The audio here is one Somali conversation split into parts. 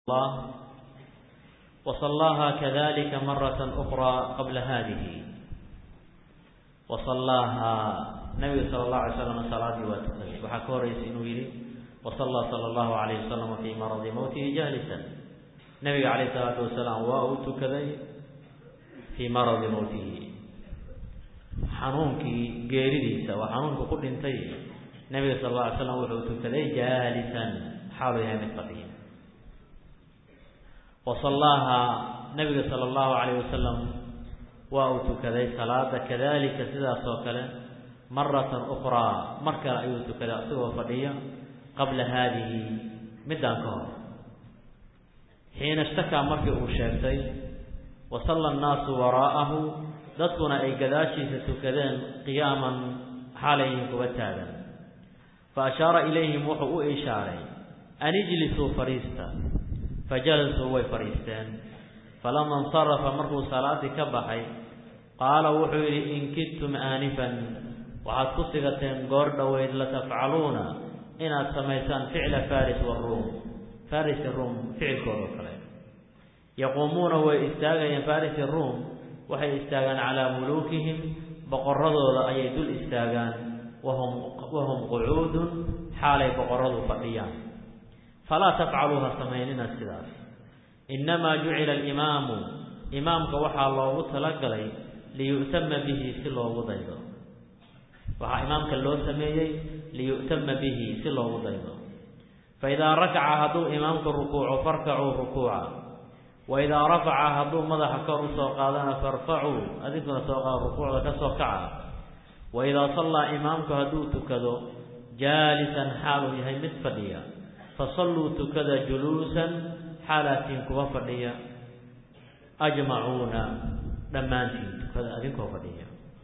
الله وصلاها كذلك مرة أخرى قبل هذه وصلاها نبي صلى الله عليه وسلم صلاة واتقي وحكوريس إنه يري وصلى صلى الله عليه وسلم في مرض موته جالسا نبي عليه الصلاة والسلام وأوت كذي في مرض موته xanuunkii geeridiisa waa xanuunka ku dhintay nabiga sal alla alay slam wuxuu tukaday jaalisan xaaluu yahay mid fadhiya wa sallaaha nabiga sala allahu calayh wasalam waa uu tukaday salaada kadalika sidaas oo kale maratan ukhraa mar kale ayuu tukaday asigoo fadhiya qabla haadihi middaan ka hor xiina ishtakaa markii uu sheegtay wa salla annaasu waraa'ahu dadkuna ay gadaashiisa tukadeen qiyaaman xaalayhin kuwa taagan fa ashaara ilayhim wuxuu u ishaaray an ijlisuu fadhiista fajalasuu way fadhiisteen falama insarafa markuu salaadii ka baxay qaala wuxuu yidhi in kidtum aanifan waxaad ku sigateen goor dhoweyd latafcaluuna inaad samaysaan ficla faris waruum faris ruum ficilkoodao kale yaquumuuna way istaagayeen farisi ruum waxay istaagaan calaa muluukihim boqoradooda ayay dul istaagaan wahum wahum qucuudun xaalay boqoradu fadhiyaan falaa tafcaluu ha samaynina sidaas innamaa jucila alimaamu imaamka waxaa loogu talagalay liyu'tama bihi si loogu daydo waxaa imaamka loo sameeyey liyu'tama bihi si loogu daydo fa idaa rakaca hadduu imaamku rukuuco farkacuu rukuuca waidaa rafaca hadduu madaxa kor usoo qaadana farfacuu adinkuna soo qaad rukuucda ka soo kaca waidaa sallaa imaamku hadduu tukado jaalisan xaaluu yahay mid fadhiya fasalluu tukada juluusan xaalaatiin kuwa fadhiya ajmacuuna dhammaantiin tukada adinkoo fadhiya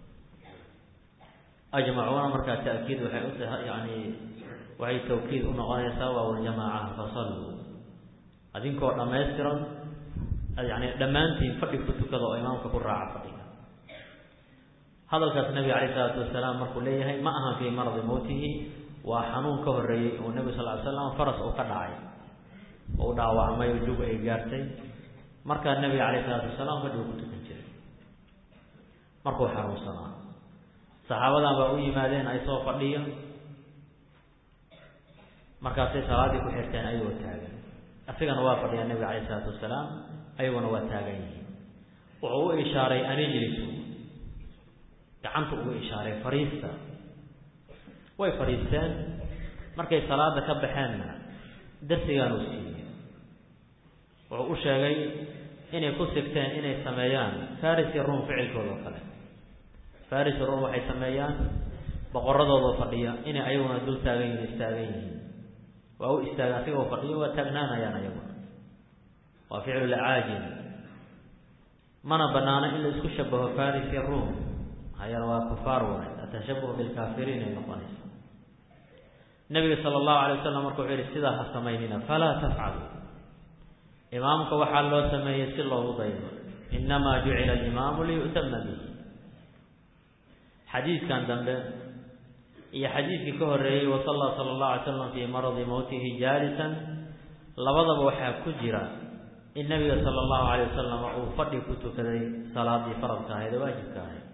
ajmacuuna markaa ta'kiid waxay u tahay yani waxay tawkiid u noqonaysaa waa waljamaaca fasalluu adinkoo dhammaystiran yani dhammaantiin fadhi ku tukada oo imaamka ku raaca fadhiga hadalkaas nabiga calayh isalaatu wasalaam markuu leeyahay ma ahan fii maradi mowtihi waa xanuun ka horreeyey oo nebigu sal ly slam faras uu ka dhacay oo u dhaawacmay oo jug ay gaartay markaa nebiga calayh isalaatu wasalaam fadhigu ku tukan jiray markuu xanuunsanaa saxaabadan baa u yimaadeen ay soo fadhiya markaasay salaaddii ku xirteen ayagoo taagan asigana waa fadhiyaa nebiga calayh isalaatu wasalaam ayaguna waa taagan yihiin wuxuu u ishaaray an ijlisu gacanta ugu ishaaray fadhiista way fadhiisteen markay salaada ka baxeenna darsigaanuu siiyey wuxuu u sheegay inay ku sigteen inay sameeyaan farisi ruum ficilkooda oo kale farisi ruum waxay sameeyaan boqoradooda fadhiya inay ayaguna dul taagan yihiin istaagan yihiin waa u istaaga asigoo fadhiyo waa taagnaanayaan ayaguna waa ficlu lacaajil mana banaano in la isku shabaho faris iyo ruum hayana waa kufaar waay atashabuh bilkaafiriin ay noqonaysa nabiga sala allahu alay wasalam marka wuxuu yihi sidaa ha samaynina falaa tafcalu imaamka waxaa loo sameeyey si loogu daydo inamaa jucila alimaamu liyu'tama bihi xadiidkan dambe iyo xadiidkii ka horeeyey wasalla sala allahu alay slam fii maradi mowtihi jaalisan labadaba waxaa ku jira in nabiga sala allahu alayh wasalam uu fadhi ku tukaday salaadii faradka ahayd ee waajibka ahayd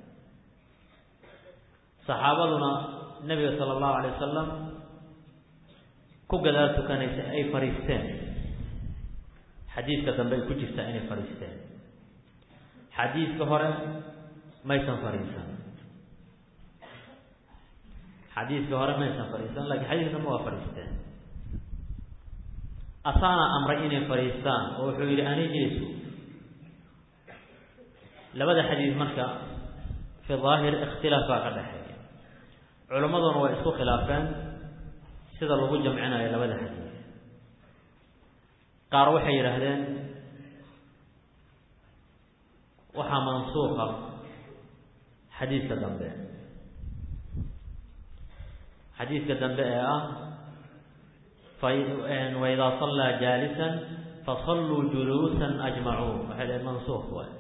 saxaabaduna nabiga sala allahu alay wasalam ku gadaal tukanaysa ay fadhiisteen xadiidka dambe ay ku jirtaa inay fadhiisteen xadiidka hore maysan fadhiisan xadiidka hore maysan fadhiisan lakiin xadiidka dambe waa fadhiisteen asaana amray inay fadhiistaan oo wuxuu yidhi anijlisu labada xadiid marka fi daahir ikhtilaaf baa ka dhexeeya culimmaduna way isku khilaafeen sida lagu jamcinayo labada xadiid qaar waxay yidhaahdeen waxaa mansuuqa xadiidka dambe xadiidka dambe ee ah waidaa sallaa jaalisan fasalluu juluusan ajmacuun waxay dhaheen mansuuq waay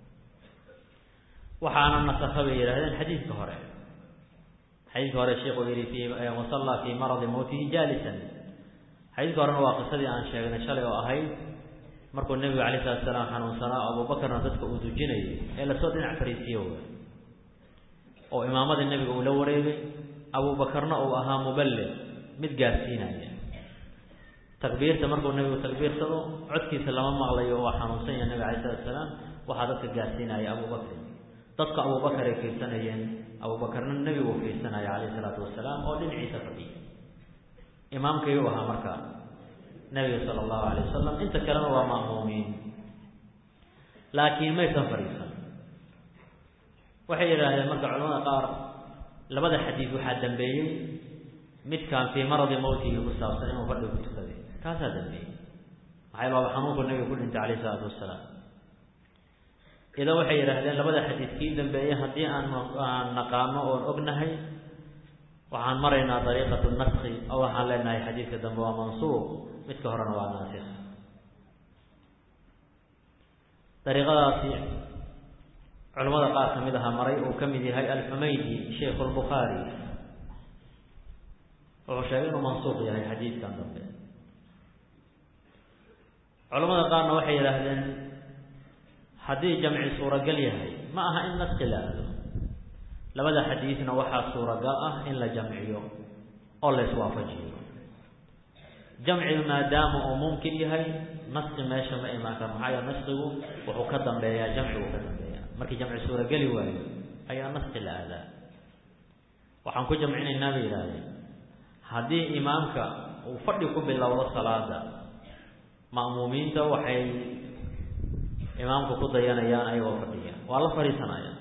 waxaana nasakha bay yidhahdeen xadiidka hore xadiidka hore sheikhu yihi fi wasallaa fii maradi mowtihi jaalisan xadiidka horena waa qisadii aan sheegnay shalay oo ahayd markuu nebigu alayh salatu salaam xanuunsanaa abuubakarna dadka uu dujinayay ee lasoo dhinac fariisiyo w oo imaamadii nebiga uu la wareegay abuubakarna uu ahaa muballig mid gaarsiinaya takbiirta markuu nebigu takbiirsado codkiisa lama maqlayo oo xanuunsan yahay nebiga alayh salatu salaam waxaa dadka gaarsiinaya abubakr dadka abubakar ay fiirsanayeen abuubakarna nebigu fiirsanaya calayhi salaatu wasalaam oo dhinaciisa fadhiya imaamkayuu ahaa marka nebiga sala allahu alayh wasalam inta kalena waa ma'muumiin laakiin maysan fadhiisan waxay yidhaahdeen marka culamada qaar labada xadiid waxaa dambeeyey midkaan fii maradi mawtihi ku saabsan inuu fadhiga ku tukaday kaasaa dambeeyey maxaa yal waaba xanuunku nebiga ku dhintay calayh isalaatu wasalaam idan waxay yidhaahdeen labada xadiid kii dambeeyey haddii aan aan naqaano oon ognahay waxaan maraynaa dariiqatu naski oo waxaan leenahay xadiidka dambe waa mansuuq midka horena waa naasik dariiqadaasi culamada qaar ka mid aha maray uu ka mid yahay alxumaydi sheikhu lbukhaari wuxuu sheegay inuu mansuuq yahay xadiidkan dambe culamada qaarna waxay yidhaahdeen haddii jamci suuragal yahay ma aha in naski la aado labada xadiidna waxaa suuragal ah in la jamciyo oo la iswaafajiyo jamcigu maadaama uu mumkin yahay naski meesha ma imaan karo maxaa yeele naskigu wuxuu ka dambeeyaa jamcigu ka dambeeya markii jamci suurageli waayo ayaa naski la aadaa waxaan ku jamcinaynaa bay yidhaahdeen haddii imaamka uu fadhi ku bilowdo salaada ma'muumiinta waxay imaamka ku dayanayaan ayagoo fadhiya waa la fadhiisanaya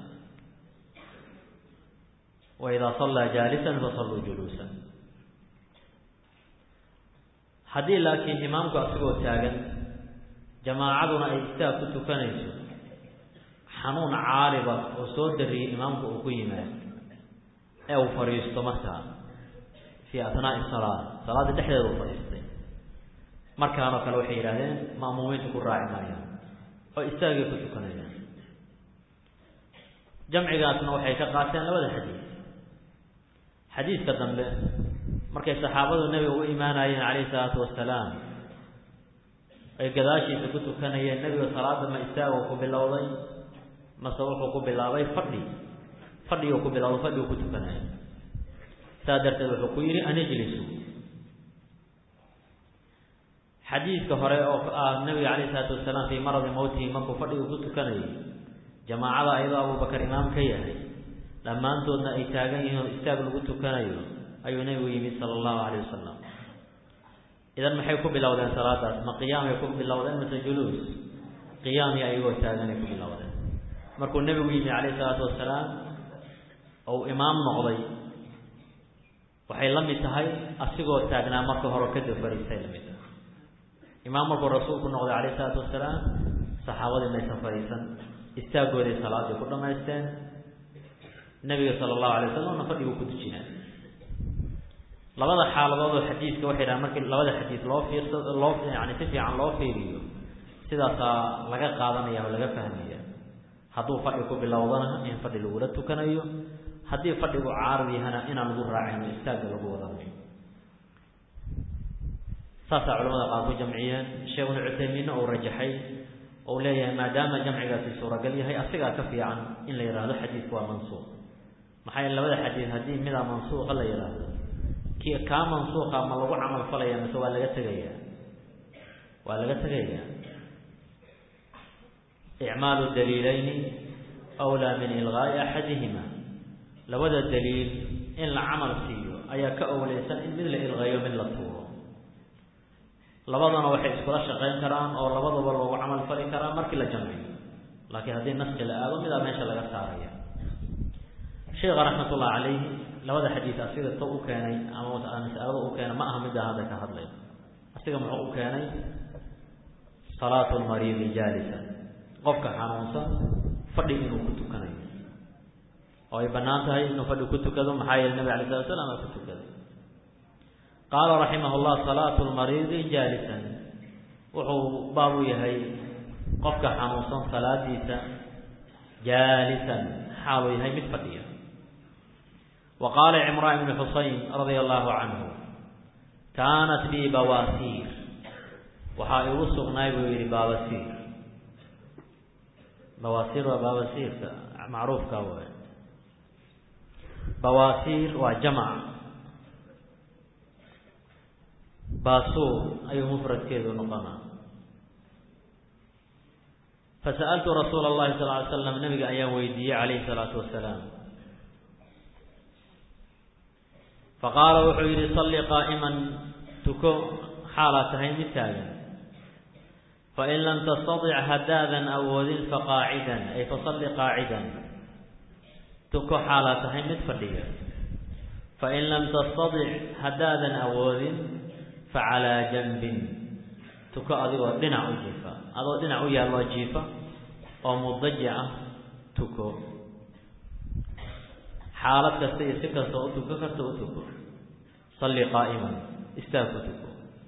wa idaa sallaa jaalisan fasalluu juluusan haddii laakiin imaamku asigoo taagan jamaacaduna ay istaag ku tukanayso xanuun caariba oo soo dariyey imaamku uu ku yimaado ee uu fadhiisto markaa fii atnaa'i salaa salaada dhexdeeda uu fadhiistay markaanoo kale waxay yidhahdeen ma'muumiintu ku raaci maayaan oo istaagay ku tukanayaan jamcigaasna waxay ka qaateen labada xadiid xadiidka dambe markay saxaabadu nebiga u imaanayeen calayhi salaatu wasalaam ay gadaashiisa ku tukanayeen nebiga salaada ma istaago ku bilowday mase wuxuu ku bilaabay fadhi fadhiguu ku bilowday fadhiguu ku tukanaya saa darteed wuxuu ku yidhi an ijlisu xadiidka hore oo ah nabiga calayhi salaatu wasalaam fii maradi mawtihi markuu fadhiga ku tukanayay jamaacada ayadoo abubakar imaam ka yahay dhammaantoodna ay taagan yihiin oo istaag lagu tukanayo ayuu nebigu yimid sala allahu calayh wasalam idan maxay ku bilowdeen salaadaas ma qiyaamay ku bilowdeen mase juluus qiyaamii ayagoo taaganay ku bilowdeen markuu nebigu yimid calayhi salaatu wasalaam ou imaam noqday waxay la mid tahay asigoo taagnaa marka hore kadib fariistay la mid tahay imaam markuu rasuulku noqday calayhi salaatu wasalaam saxaabadii maysan fadhiisan istaagooday salaadii ku dhamaysteen nebiga sala allahu alay wasalamna fadhiguu ku dujinaa labada xaaladood oo xadiidka waxay dhahan markii labada xadiid loo fiirsado loo yani si fiican loo fiiriyo sidaasaa laga qaadanaya oo laga fahmaya hadduu fadhi ku bilowdana in fadhi lagula tukanayo haddii fadhigu caarid yahana inaan lagu raacin oo istaagga lagu wadanayo saasaa culamada qaar ku jamciyeen sheekh ibnu cuthaymiinna uu rajaxay ou leeyahay maadaama jamcigaasi suuragal yahay asigaa ka fiican in la yidhaahdo xadiidku waa mansuuq maxaa yeele labada xadiid haddii midaa mansuuqa la yidhaahdo ki kaa mansuuqa ma lagu camal falaya mise waa laga tegaya waa laga tegaya icmaalu daliilayni awlaa min ilqaa'i axadihima labada daliil in la camal siiyo ayaa ka owleysan in mid la ilqeeyo mid la tuuro labadana waxay iskula shaqayn karaan oo labadaba loogu camal fali karaa markii la jamciyo laakiin haddii naski la aado midaa meesha laga saaraya sheekha raxmatullahi calayhi labada xadiid asiga to u keenay ama masalada u keenay ma aha middaa hadda ka hadlay asiga muxuu u keenay salaatu lmariidi jaalisa qofka xanuunsan fadhi inuu ku tukanayo oo ay bannaan tahay inuu fadhi ku tukado maxaa yeele nabig alay slat slam aa ku tukaday qaala raximah llah salaatu lmariidi jaalisan wuxuu baab u yahay qofka xanuunsan salaadiisa jaalisan xaaluu yahay mid fadhiya wa qaala cimraan ibnu xusayn radia allahu canhu kaanat bii bawaasiir waxaa igu sugnaay buu yidhi baabasiir bawaasiir waa baabasiirka macruufka waay bawaasiir waa jamac baasuur ayuu mufradkeedu noqonaa fasa'altu rasuula اllahi sal ly slam nabiga ayaan weydiiyey calayhi salaatu wasalaam faqaala wuxuu yidhi salli qaa'iman tuko xaalaa tahay mid taagan fain lam tastaطic haddaadan awoodin faqaacidan ay fasalli qaacidan tuko xaalaa tahay mid fadhiga fain lam tastaطic haddaadan awoodin facalaa janbin tuko adigoo dhinac u jiifa adoo dhinac u yaalloo jiifa oo mudajic ah tuko xaalad kasta iyo si kasta u tuko karta u tuko salli qaa'iman istaag ku tuko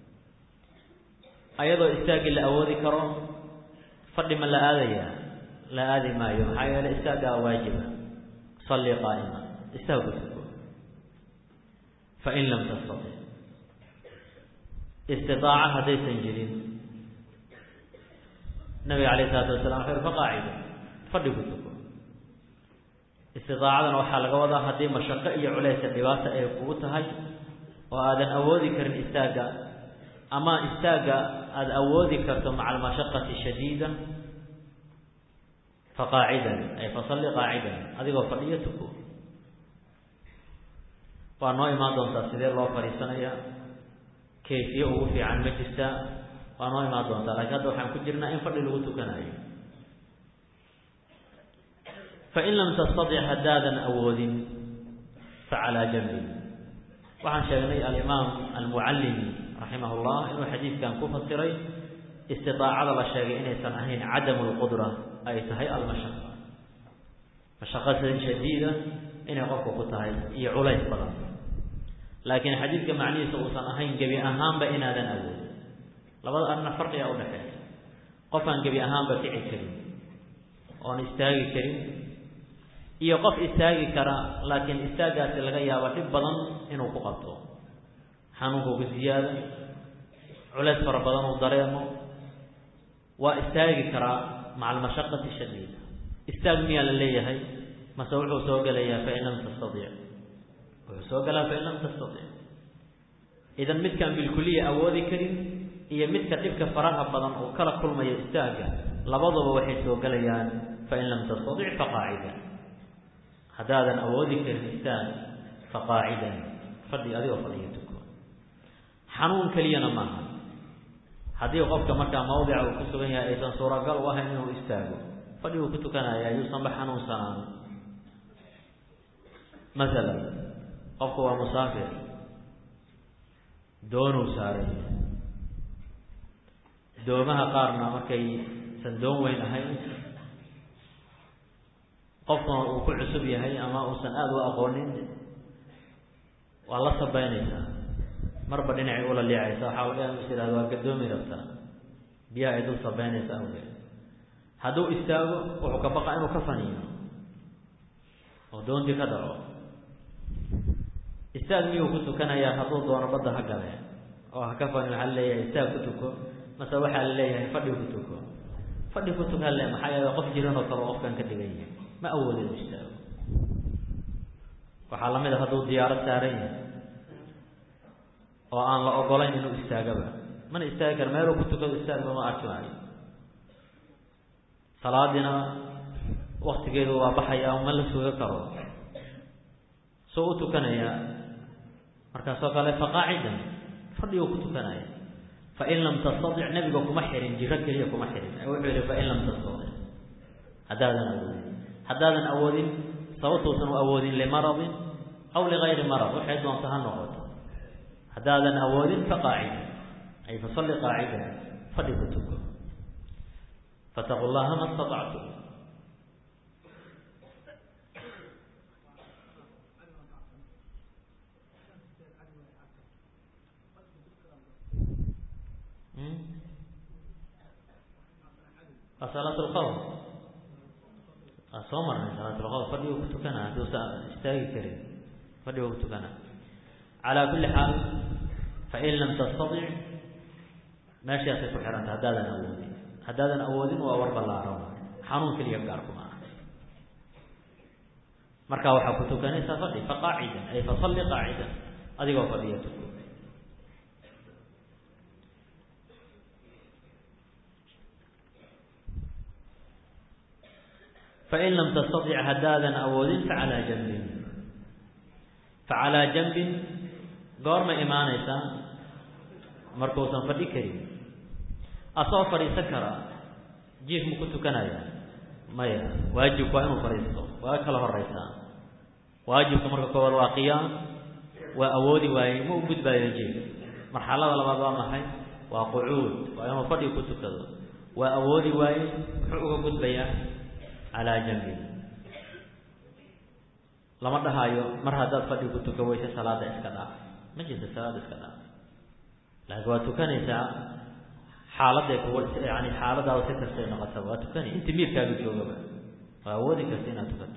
ayadoo istaaggii la awoodi karo fadhi ma la aadayaa la aadi maayo maxaa yeeley istaaggaa waajiba salli qaa'iman istaag ku tuko fain lam tastatic istitaaca haddaysan jirin nabiga alayh isalaatu wasalam wuxuu yhi faqaacida fadhi ku tuko istidaacadana waxaa laga wadaa haddii mashaqo iyo culaysa dhibaata ay kugu tahay oo aadan awoodi karin istaagga ama istaagga aada awoodi karto maca almashaqati shadiida faqaacidan ay fasalli qaacidan adigoo fadhiyo tuko waa noo imaan doontaa sidee loo fadhiisanaya kayfiye ugu fiican ma jirtaa waa noo imaan doontaa lakiin hadda waxaan ku jirnaa in fadhi lagu tukanayo fain lam tastatic haddaadan awoodin facalaa janbin waxaan sheegnay alimaam almucallimi raximah llah inuu xadiidkan ku fasiray istidaacada la sheegay inaysan ahayn cadamu lqudra ay tahay almashaqa mashaqa shadiida inay qofku ku tahay iyo culays badan laakiin xadiidka macnihiisa uusan ahayn gebi ahaanba inaadan awoodin labada arina farqiga udhaxeeya qofaan gebi ahaanba kici karin oon istaagi karin iyo qof istaagi kara laakiin istaaggaasi laga yaabo dhib badan inuu ku qabto xanuunku ku ziyaada culays fara badan uu dareemo waa istaagi karaa maca almashaqati shadiida istaag miyaa la leeyahay mase wuxuu soo gelayaa fain lam tastatic wuxuu soo galaa fain lam tastatic idan midkaan bilkuliya awoodi karin iyo midka dhibka faraha badan uu kala kulmayo istaagga labaduba waxay soo gelayaan fain lam tastatic faqaacida haddaadan awoodi karin istaag faqaacidan fadhi adigoo fadhiyo tuko xanuun keliyana maaha haddii qofka markaa mawdica uu ku sugan yahay aysan suuragal u ahayn inuu istaago fadhi uu ku tukanaya yuusanba xanuunsanaan masalan qofku waa musaafir doonuu saaray doomaha qaarna markaysan doon weyn ahayn qofkuna uu ku cusub yahay ama uusan aada u aqoonin waa la sabeynaysaa marba dhinacay ula liicaysa waxaa laga is ihahda waa gadoomi rabtaa biyaha ay dul sabeynaysa awgeed hadduu istaago wuxuu ka baqa inuu ka faniino oo doontii ka dhaco istaag miyuu ku tukanayaa hadduu doono badda ha gale oo ha ka fani waxaa laleeyahay istaag ku tuko mase waxaa la leeyahay fadhi ku tuko fadhi ku tukan le maxaa yeele qof jiran oo kale qofkan ka dhigan yahay ma awoodo inuu istaago waxaa lamid a hadduu diyaarad saaran yahay oo aan la ogolayn inuu istaagaba mana istaagi kara meeluu ku tukado istaagba ma arki maayo salaadiina waktigeedu waa baxaya ma la suga karo soo u tukanaya markaasoo kale faqaacidan fadhiguu ku tukanaya fain lam tastatic nebiga kuma xirin jiro keliya kuma xirin wuxuu yihi fain lam tastatic haddaadan awoodin haddaadan awoodin sababtuusan u awoodin limaradin aw ligayri marad waxay doonta ha noqoto haddaadan awoodin faqaacida ay fasalli qaacida fadhi ku tuko fataqu llaha ma staطactum waa salaat lqawm waa soo marnay salaat lqawm fadhigu ku tukana hadduusa istaagi karin fadhigu ku tukana calaa kulli xaal fain lam tastatic meeshaasay ku xihanta haddaadan awoodin haddaadan awoodin waa war ballaaran xanuun keliya gaarkuma ah markaa waxaa ku tukanaysaa fadhi faqaacidan ay fasalli qaacidan adigoo fadhiya tuko fain lam tastatic haddaadan awoodin facalaa janbin facalaa janbin goorma imaanaysaa markuusan fadhi karin asoo fadhiisan kara jiif ma ku tukanaya maya waajibku waa inuu fadhiisto waa kala horeysaa waajibka marka koowaad waa qiyaam waa awoodi waaye ma u gudbaayo jiif marxalada labaad waa maxay waa qucuud waa inuu fadhi ku tukado waa awoodi waaye muxuu uga gudbayaa calaa janbin lama dhahaayo mar haddaad fadhi ku tuka weyse salaada iska dhaaf ma jirta salaada iska dhaaf laakiin waa tukanaysaa xaaladay kuwa yani xaaladaada si kastay noqotaba waa tukanay inta miirkaaga joogaba waa awoodi karta inaad tukato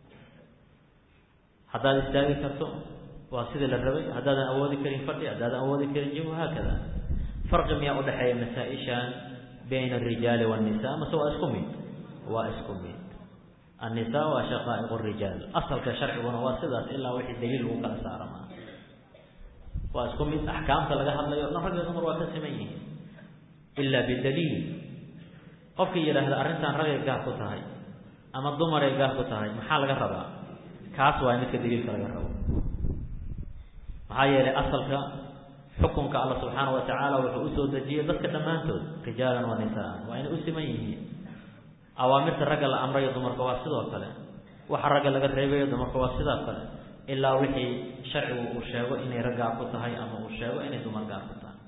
haddaad istaagi karto waa sidii la rabay haddaadan awoodi karin fadhi haddaadan awoodi karin jim haakada farqi miyaa udhexeeya masaa-ishan bayna arijaali waannisa mase waa isku mid waa isku mid annisaa waa shaqaa'iq rijaal asalka sharciguna waa sidaas ilaa wixii daliil lagu kala saarama waa isku mid axkaamta laga hadlayo o dhan rag iyo dumar waa ka siman yihiin ilaa bidaliil qofkii yidhaahda arrintan ragay gaar ku tahay ama dumaray gaar ku tahay maxaa laga rabaa kaas waa midka daliilka laga rabo maxaa yeelay asalka xukunka alla subxaana wa tacaala wuxuu usoo dejiyey dadka dhammaantood rijaalan wa nisaan waa inay u siman yihiin awaamirta ragga la amrayo dumarka waa sidoo kale waxa ragga laga reebayo dumarka waa sidaa kale ilaa wixii sharcigu uu sheego inay rag gaar ku tahay ama uu sheego inay dumar gaar ku tahay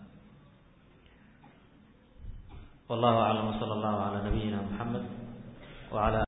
wallahu aclam wsala allahu calaa nabiyina muxamed wala